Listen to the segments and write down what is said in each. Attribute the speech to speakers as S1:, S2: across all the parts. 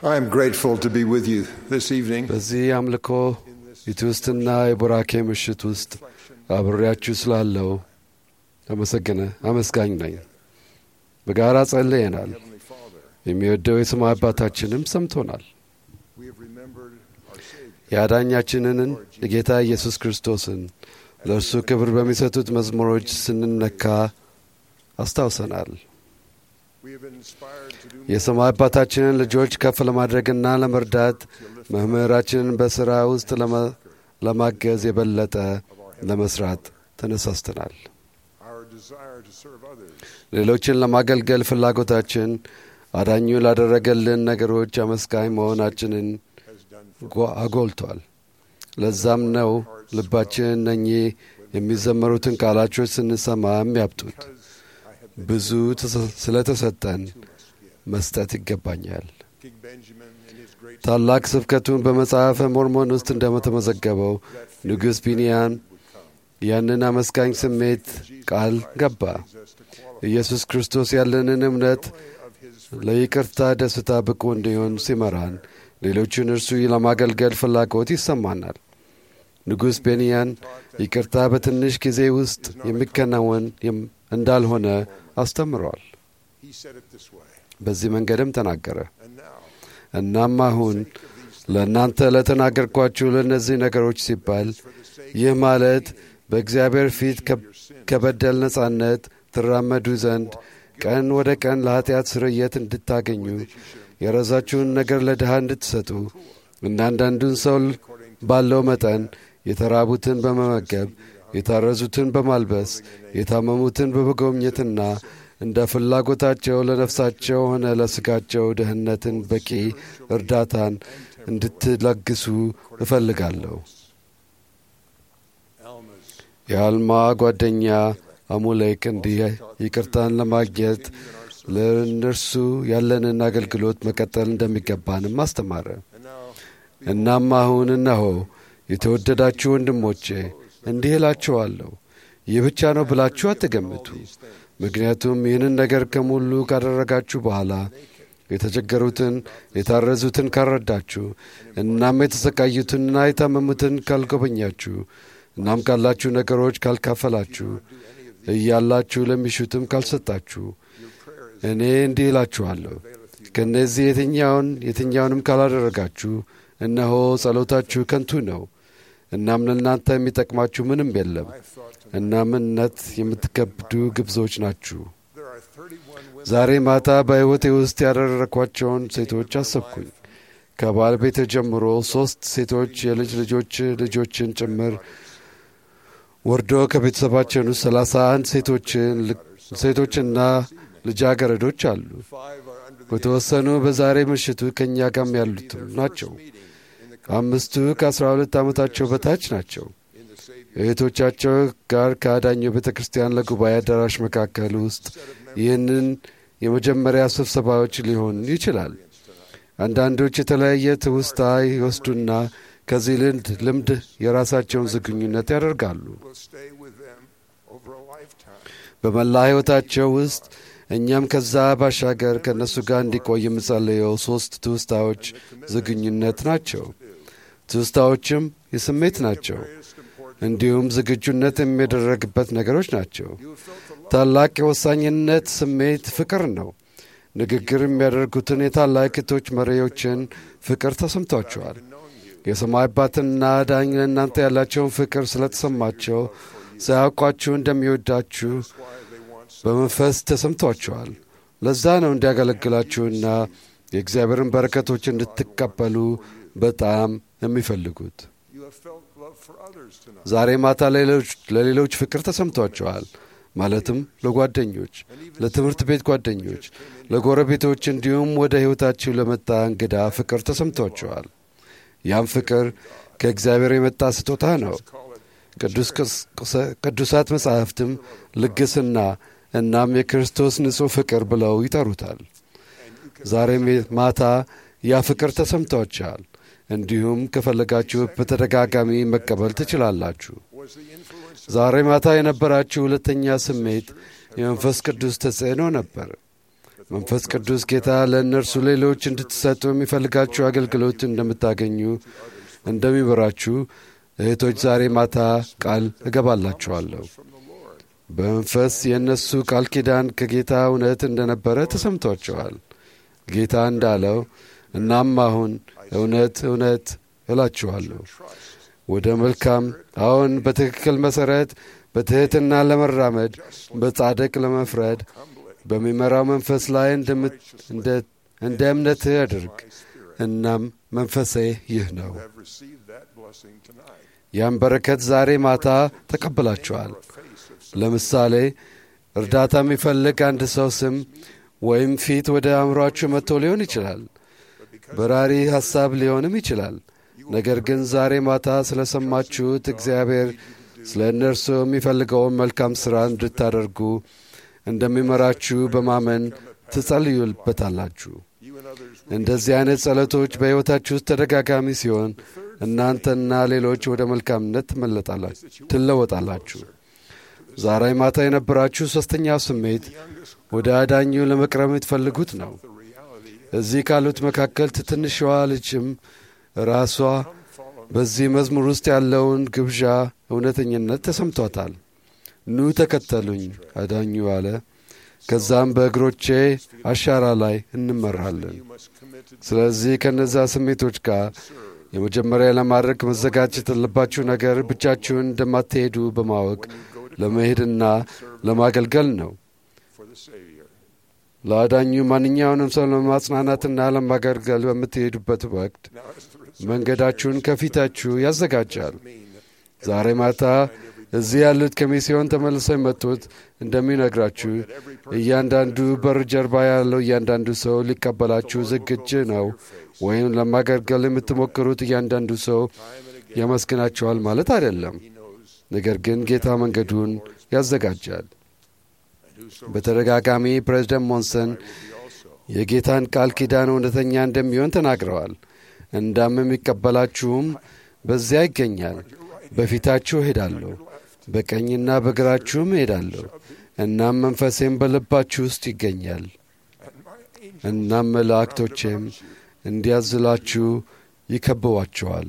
S1: I am grateful to be with you this evening.
S2: በዚህ አምልኮ የትውስትና የቡራኬ ምሽት ውስጥ አብሬያችሁ ስላለው አመሰግነ አመስጋኝ ነኝ። በጋራ ጸልየናል።
S1: Heavenly Father,
S2: የሚወደው የሰማይ አባታችንም ሰምቶናል።
S1: we have remembered our Savior.
S2: የአዳኛችንን የጌታ ኢየሱስ ክርስቶስን ለእርሱ ክብር በሚሰጡት መዝሙሮች ስንነካ አስታውሰናል።
S1: We have been inspired to do
S2: የሰማይ አባታችንን ልጆች ከፍ ለማድረግና ለመርዳት መምህራችንን በሥራ ውስጥ ለመ- ለማገዝ የበለጠ ለመስራት ተነሳስተናል።
S1: our desire to serve others
S2: ሌሎችን ለማገልገል ፍላጎታችን አዳኙ ላደረገልን ነገሮች አመስጋኝ መሆናችንን
S1: has done for
S2: ጓ- አጎልቷል። ለዛም ነው ልባችን እነኚህ የሚዘመሩትን ቃላቾች ስንሰማ የሚያብጡት።
S1: because I have
S2: ብዙ ተሰ- ስለተሰጠን መስጠት ይገባኛል።
S1: King Benjamin in his great
S2: ታላቅ ስብከቱን በመጽሐፈ ሞርሞን ውስጥ እንደተመዘገበው ንጉሥ ቢንያን ያንን አመስጋኝ ስሜት ቃል ገባ።
S1: leads us to qualify
S2: ኢየሱስ ክርስቶስ ያለንን እምነት
S1: of his
S2: ለይቅርታ ደስታ ብቁ እንዲሆን ሲመራን ሌሎችን እርሱ ለማገልገል ፍላጎት ይሰማናል። ንጉሥ ቤንያን ይቅርታ በትንሽ ጊዜ ውስጥ የሚከናወን የም- እንዳልሆነ አስተምረዋል።
S1: he said it this way.
S2: በዚህ መንገድም ተናገረ።
S1: And now
S2: እናም አሁን ለእናንተ ለተናገርኳችሁ ለእነዚህ ነገሮች ሲባል ይህ ማለት በእግዚአብሔር ፊት ከ- ከበደል ነጻነት ትራመዱ ዘንድ ቀን ወደ ቀን ለኀጢአት ስርየት እንድታገኙ የራሳችሁን ነገር ለድሃ እንድትሰጡ እና አንዳንዱን ሰው ባለው መጠን የተራቡትን በመመገብ የታረዙትን በማልበስ የታመሙትን በመጎብኘትና እንደ ፍላጎታቸው ለነፍሳቸው ሆነ ለሥጋቸው ደህንነትን በቂ እርዳታን እንድትለግሱ እፈልጋለሁ።
S1: Alma's
S2: የአልማ ጓደኛ አሙሌክ እንዲህ ይቅርታን ለማግኘት ለእነርሱ ያለንን አገልግሎት መቀጠል እንደሚገባንም አስተማረ።
S1: and now
S2: እናም አሁን እነሆ የተወደዳችሁ ወንድሞቼ እንዲህ እላችኋለሁ፣ ይህ ብቻ ነው ብላችሁ አትገምቱ። ምክንያቱም ይህንን ነገር ከሙሉ ካደረጋችሁ በኋላ የተቸገሩትን የታረዙትን ካልረዳችሁ፣ እናም የተሰቃዩትንና የታመሙትን ካልጎበኛችሁ፣ እናም ካላችሁ ነገሮች ካልካፈላችሁ፣ እያላችሁ ለሚሹትም ካልሰጣችሁ፣ እኔ እንዲህ እላችኋለሁ ከእነዚህ የትኛውን የትኛውንም ካላደረጋችሁ እነሆ ጸሎታችሁ ከንቱ ነው። እናም ለእናንተ የሚጠቅማችሁ ምንም የለም።
S1: I thought to
S2: እናም እነት የምትከብዱ ግብዞች ናችሁ።
S1: there are 31 women
S2: ዛሬ ማታ በሕይወቴ ውስጥ ያደረግኳቸውን ሴቶች አሰብኩኝ። ከባለቤቴ ጀምሮ ሦስት ሴቶች የልጅ ልጆች ልጆችን ጭምር ወርዶ ከቤተሰባችን ውስጥ ሰላሳ አንድ ሴቶችን ሴቶችና ልጃገረዶች አሉ።
S1: five are under the
S2: በተወሰኑ በዛሬ ምሽቱ ከእኛ ጋርም ያሉትም ናቸው።
S1: meeting in the
S2: አምስቱ ከአስራ ሁለት ዓመታቸው በታች ናቸው።
S1: in the Savior
S2: እህቶቻቸው ጋር ከአዳኙ ቤተ ክርስቲያን ለጉባኤ አዳራሽ መካከል ውስጥ ይህንን የመጀመሪያ ስብሰባዎች ሊሆን ይችላል። አንዳንዶች የተለያየ ትውስታ ይወስዱና ከዚህ ልምድ ልምድ የራሳቸውን ዝግኙነት ያደርጋሉ።
S1: will stay with them over a lifetime.
S2: በመላ ሕይወታቸው ውስጥ እኛም ከዛ ባሻገር ከእነሱ ጋር እንዲቆይ የምጸልየው ሦስት ትውስታዎች ዝግኙነት ናቸው። ትውስታዎችም የስሜት ናቸው፣
S1: Greatest importance
S2: እንዲሁም ዝግጁነት የሚደረግበት ነገሮች ናቸው። ታላቅ የወሳኝነት ስሜት ፍቅር ነው። ንግግር የሚያደርጉትን የታላቂቶች መሪዎችን ፍቅር ተሰምቷቸዋል። የሰማይ አባትና ዳኝ ለእናንተ ያላቸውን ፍቅር ስለተሰማቸው ሳያውቋችሁ እንደሚወዳችሁ በመንፈስ ተሰምቷቸዋል። ለዛ ነው እንዲያገለግላችሁና የእግዚአብሔርን በረከቶች እንድትቀበሉ በጣም የሚፈልጉት።
S1: you have felt love for others tonight.
S2: ዛሬ ማታ ለሌሎች- ለሌሎች ፍቅር ተሰምቷቸዋል። ማለትም ለጓደኞች፣ ለትምህርት ቤት ጓደኞች፣ ለጎረቤቶች እንዲሁም ወደ ሕይወታችሁ ለመጣ እንግዳ ፍቅር ተሰምቷቸዋል። ያም ፍቅር ከእግዚአብሔር የመጣ ስጦታ ነው። ቅዱስ ቅስ- ቅዱሳት መጻሕፍትም ልግስና እናም የክርስቶስ ንጹሕ ፍቅር ብለው ይጠሩታል። ዛሬም ማታ ያ ፍቅር ተሰምቷችኋል። እንዲሁም ከፈለጋችሁ በተደጋጋሚ መቀበል ትችላላችሁ።
S1: Was the influence
S2: ዛሬ ማታ የነበራችሁ ሁለተኛ ስሜት የመንፈስ ቅዱስ ተጽዕኖ ነበር። መንፈስ ቅዱስ ጌታ ለእነርሱ ሌሎች እንድትሰጡ የሚፈልጋችሁ አገልግሎት እንደምታገኙ እንደሚበራችሁ እህቶች ዛሬ ማታ ቃል እገባላችኋለሁ። በመንፈስ የእነሱ ቃል ኪዳን ከጌታ እውነት እንደነበረ ተሰምቷቸዋል። ጌታ እንዳለው እናም አሁን እውነት እውነት እላችኋለሁ ወደ መልካም አሁን በትክክል መሠረት በትሕትና ለመራመድ በጻድቅ ለመፍረድ በሚመራው መንፈስ ላይ እንደ እምነትህ አድርግ። እናም መንፈሴ ይህ ነው። ያን በረከት ዛሬ ማታ ተቀብላችኋል። ለምሳሌ እርዳታ የሚፈልግ አንድ ሰው ስም ወይም ፊት ወደ አእምሯችሁ መጥቶ ሊሆን ይችላል። በራሪ ሐሳብ ሊሆንም ይችላል። ነገር ግን ዛሬ ማታ ስለ ሰማችሁት እግዚአብሔር ስለ እነርሱ የሚፈልገውን መልካም ሥራ እንድታደርጉ እንደሚመራችሁ በማመን ትጸልዩበታላችሁ። እንደዚህ አይነት ጸሎቶች በሕይወታችሁ ውስጥ ተደጋጋሚ ሲሆን እናንተና ሌሎች ወደ መልካምነት ትለወጣላችሁ። ዛሬ ማታ የነበራችሁ ሦስተኛው ስሜት ወደ አዳኙ ለመቅረብ የምትፈልጉት ነው። እዚህ ካሉት መካከል ትንሿ ልጅም ራሷ በዚህ መዝሙር ውስጥ ያለውን ግብዣ እውነተኝነት ተሰምቷታል። ኑ ተከተሉኝ አዳኙ አለ። ከዛም በእግሮቼ አሻራ ላይ እንመራለን። ስለዚህ ከነዛ ስሜቶች ጋር የመጀመሪያ ለማድረግ መዘጋጀት ያለባችሁ ነገር ብቻችሁን እንደማትሄዱ በማወቅ ለመሄድና ለማገልገል ነው። ለአዳኙ ማንኛውንም ሰው ለማጽናናትና ለማገልገል በምትሄዱበት ወቅት መንገዳችሁን ከፊታችሁ ያዘጋጃል። ዛሬ ማታ እዚህ ያሉት ከሚስዮን ተመልሰው የመጡት እንደሚነግራችሁ እያንዳንዱ በር ጀርባ ያለው እያንዳንዱ ሰው ሊቀበላችሁ ዝግጅ ነው፣ ወይም ለማገልገል የምትሞክሩት እያንዳንዱ ሰው ያመስግናችኋል ማለት አይደለም። ነገር ግን ጌታ መንገዱን ያዘጋጃል። በተደጋጋሚ ፕሬዝደንት ሞንሰን የጌታን ቃል ኪዳን እውነተኛ እንደሚሆን ተናግረዋል። እንዳም የሚቀበላችሁም በዚያ ይገኛል። በፊታችሁ እሄዳለሁ፣ በቀኝና በግራችሁም እሄዳለሁ። እናም መንፈሴም በልባችሁ ውስጥ ይገኛል። እናም መላእክቶቼም እንዲያዝላችሁ ይከብቧችኋል።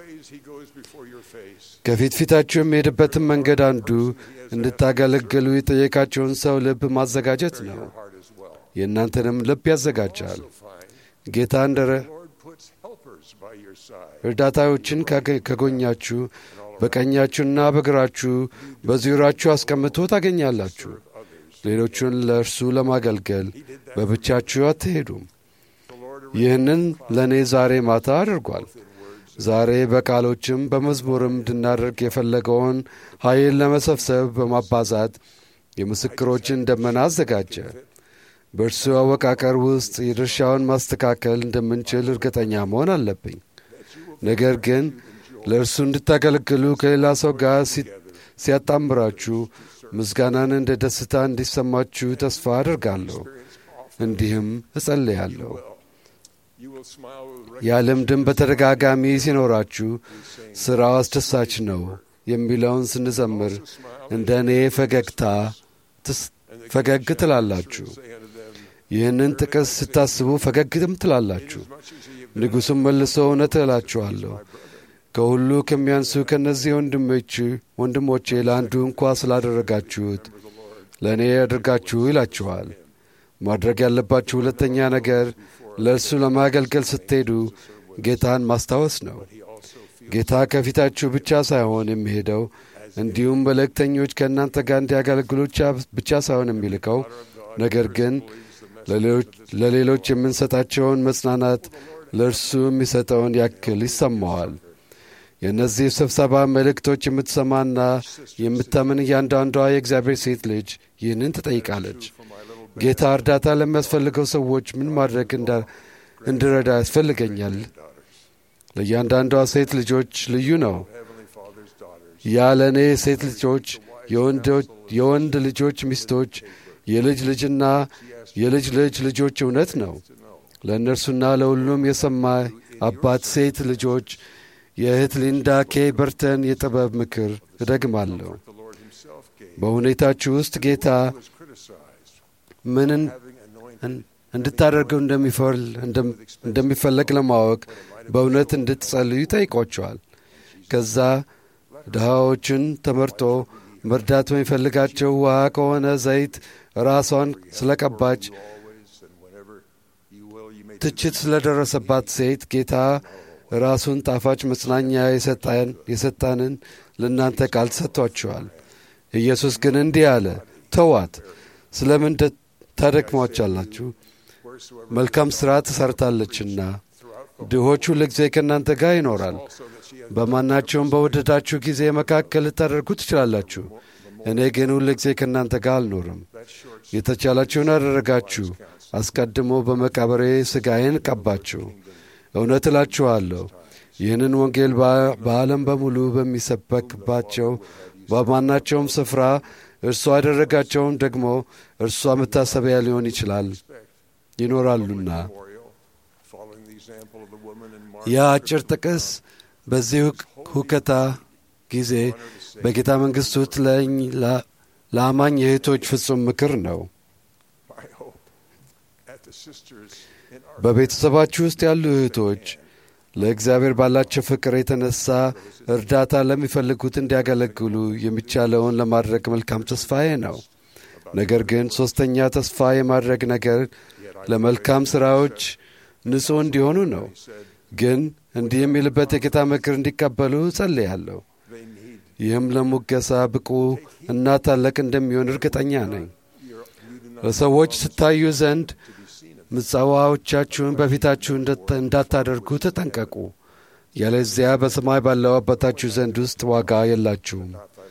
S2: ከፊት ፊታችሁ የሚሄድበትን መንገድ አንዱ እንድታገለግሉ የጠየቃቸውን ሰው ልብ ማዘጋጀት ነው። የእናንተንም ልብ ያዘጋጃል። ጌታ እንደ እርዳታዎችን ከጎኛችሁ በቀኛችሁና በግራችሁ በዙሪያችሁ አስቀምጦ ታገኛላችሁ። ሌሎቹን ለእርሱ ለማገልገል በብቻችሁ አትሄዱም። ይህንን ለእኔ ዛሬ ማታ አድርጓል። ዛሬ በቃሎችም በመዝሙርም እንድናደርግ የፈለገውን ኃይል ለመሰብሰብ በማባዛት የምስክሮችን ደመና አዘጋጀ። በእርሱ አወቃቀር ውስጥ የድርሻውን ማስተካከል እንደምንችል እርግጠኛ መሆን አለብኝ። ነገር ግን ለእርሱ እንድታገለግሉ ከሌላ ሰው ጋር ሲያጣምራችሁ ምስጋናን እንደ ደስታ እንዲሰማችሁ ተስፋ አድርጋለሁ። እንዲህም እጸልያለሁ። ያ ልምድም በተደጋጋሚ ሲኖራችሁ ሥራው አስደሳች ነው የሚለውን ስንዘምር እንደ እኔ ፈገግታ ፈገግ ትላላችሁ። ይህንን ጥቅስ ስታስቡ ፈገግትም ትላላችሁ። ንጉሡም መልሶ እውነት እላችኋለሁ ከሁሉ ከሚያንሱ ከእነዚህ ወንድሞች ወንድሞቼ ለአንዱ እንኳ ስላደረጋችሁት ለእኔ ያደርጋችሁ ይላችኋል። ማድረግ ያለባችሁ ሁለተኛ ነገር ለእርሱ ለማገልገል ስትሄዱ ጌታን ማስታወስ ነው። ጌታ ከፊታችሁ ብቻ ሳይሆን የሚሄደው እንዲሁም መልእክተኞች ከእናንተ ጋር እንዲያገለግሉ ብቻ ሳይሆን የሚልከው ነገር ግን ለሌሎች የምንሰጣቸውን መጽናናት ለእርሱ የሚሰጠውን ያክል ይሰማዋል። የእነዚህ ስብሰባ መልእክቶች የምትሰማና የምታምን እያንዳንዷ የእግዚአብሔር ሴት ልጅ ይህንን ትጠይቃለች። ጌታ እርዳታ ለሚያስፈልገው ሰዎች ምን ማድረግ እንድረዳ ያስፈልገኛል? ለእያንዳንዷ ሴት ልጆች ልዩ ነው። ያ ለእኔ ሴት ልጆች፣ የወንድ ልጆች ሚስቶች፣ የልጅ ልጅና የልጅ ልጅ ልጆች እውነት ነው። ለእነርሱና ለሁሉም የሰማ አባት ሴት ልጆች የእህት ሊንዳ ኬ በርተን የጥበብ ምክር እደግማለሁ። በሁኔታችሁ ውስጥ ጌታ ምንን እንድታደርገው እንደሚፈለግ ለማወቅ በእውነት እንድትጸልዩ ይጠይቋቸዋል። ከዛ ድሃዎችን ተመርጦ መርዳት በሚፈልጋቸው ውሃ ከሆነ ዘይት ራሷን ስለቀባች ትችት ስለደረሰባት ሴት ጌታ ራሱን ጣፋጭ መጽናኛ የሰጣንን ለእናንተ ቃል ሰጥቷችኋል። ኢየሱስ ግን እንዲህ አለ፣ ተዋት፣ ስለምን ታደክሟቻላችሁ? መልካም ሥራ ትሰርታለችና ድሆች ሁልጊዜ ከእናንተ ጋር ይኖራል። በማናቸውም በወደዳችሁ ጊዜ መካከል ልታደርጉ ትችላላችሁ። እኔ ግን ሁልጊዜ ከእናንተ ጋር አልኖርም። የተቻላችሁን አደረጋችሁ። አስቀድሞ በመቃብሬ ሥጋዬን ቀባችሁ። እውነት እላችኋለሁ ይህንን ወንጌል በዓለም በሙሉ በሚሰበክባቸው በማናቸውም ስፍራ እርሷ ያደረጋቸውን ደግሞ እርሷ መታሰቢያ ሊሆን ይችላል ይኖራሉና። ያ አጭር ጥቅስ በዚህ ሁከታ ጊዜ በጌታ መንግሥት ውስጥ ለአማኝ እህቶች ፍጹም ምክር ነው። በቤተሰባችሁ ውስጥ ያሉ እህቶች ለእግዚአብሔር ባላቸው ፍቅር የተነሳ እርዳታ ለሚፈልጉት እንዲያገለግሉ የሚቻለውን ለማድረግ መልካም ተስፋዬ ነው። ነገር ግን ሦስተኛ ተስፋ የማድረግ ነገር ለመልካም ሥራዎች ንጹሕ እንዲሆኑ ነው። ግን እንዲህ የሚልበት የጌታ ምክር እንዲቀበሉ ጸልያለሁ። ይህም ለሙገሳ ብቁ እና ታላቅ እንደሚሆን እርግጠኛ ነኝ። ለሰዎች ስታዩ ዘንድ ምጽዋዎቻችሁን በፊታችሁ እንዳታደርጉ ተጠንቀቁ። ያለዚያ በሰማይ ባለው አባታችሁ ዘንድ ውስጥ ዋጋ የላችሁም።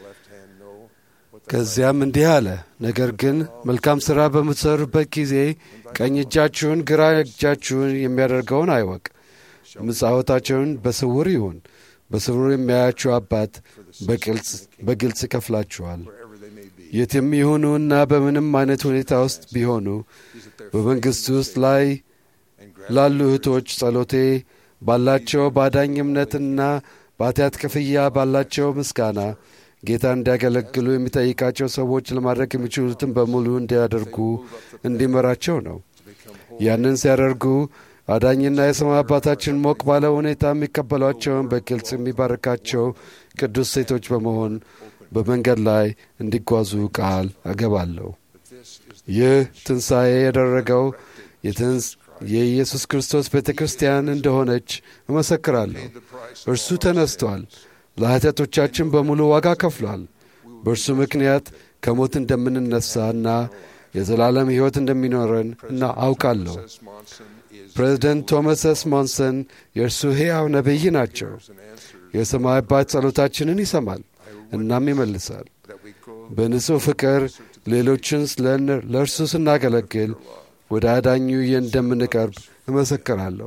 S2: ከዚያም እንዲህ አለ፣ ነገር ግን መልካም ሥራ በምትሰሩበት ጊዜ ቀኝ እጃችሁን ግራ እጃችሁን የሚያደርገውን አይወቅ። ምጽዋታቸውን በስውር ይሁን። በስውር የሚያያችሁ አባት በግልጽ ይከፍላችኋል። የትም ይሁኑና በምንም አይነት ሁኔታ ውስጥ ቢሆኑ በመንግሥት ውስጥ ላይ ላሉ እህቶች ጸሎቴ ባላቸው ባዳኝ እምነትና በኃጢአት ክፍያ ባላቸው ምስጋና ጌታ እንዲያገለግሉ የሚጠይቃቸው ሰዎች ለማድረግ የሚችሉትን በሙሉ እንዲያደርጉ እንዲመራቸው ነው። ያንን ሲያደርጉ አዳኝና የሰማይ አባታችን ሞቅ ባለ ሁኔታ የሚቀበሏቸውን በግልጽ የሚባርካቸው ቅዱስ ሴቶች በመሆን በመንገድ ላይ እንዲጓዙ ቃል አገባለሁ። ይህ ትንሣኤ ያደረገው የኢየሱስ ክርስቶስ ቤተ ክርስቲያን እንደሆነች እመሰክራለሁ። እርሱ ተነስቷል፣ ለኃጢአቶቻችን በሙሉ ዋጋ ከፍሏል። በእርሱ ምክንያት ከሞት እንደምንነሳና የዘላለም ሕይወት እንደሚኖረን እና አውቃለሁ። ፕሬዚደንት ቶማስ ኤስ ሞንሰን የእርሱ ሕያው ነቢይ ናቸው። የሰማይ አባት ጸሎታችንን ይሰማል እናም ይመልሳል። በንጹሕ ፍቅር ሌሎችን ለእርሱ ስናገለግል ወደ አዳኙ እንደምንቀርብ እመሰክራለሁ።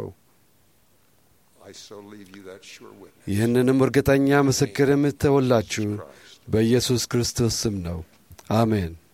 S2: ይህንንም እርግጠኛ ምስክር የምተውላችሁ በኢየሱስ ክርስቶስ ስም ነው። አሜን።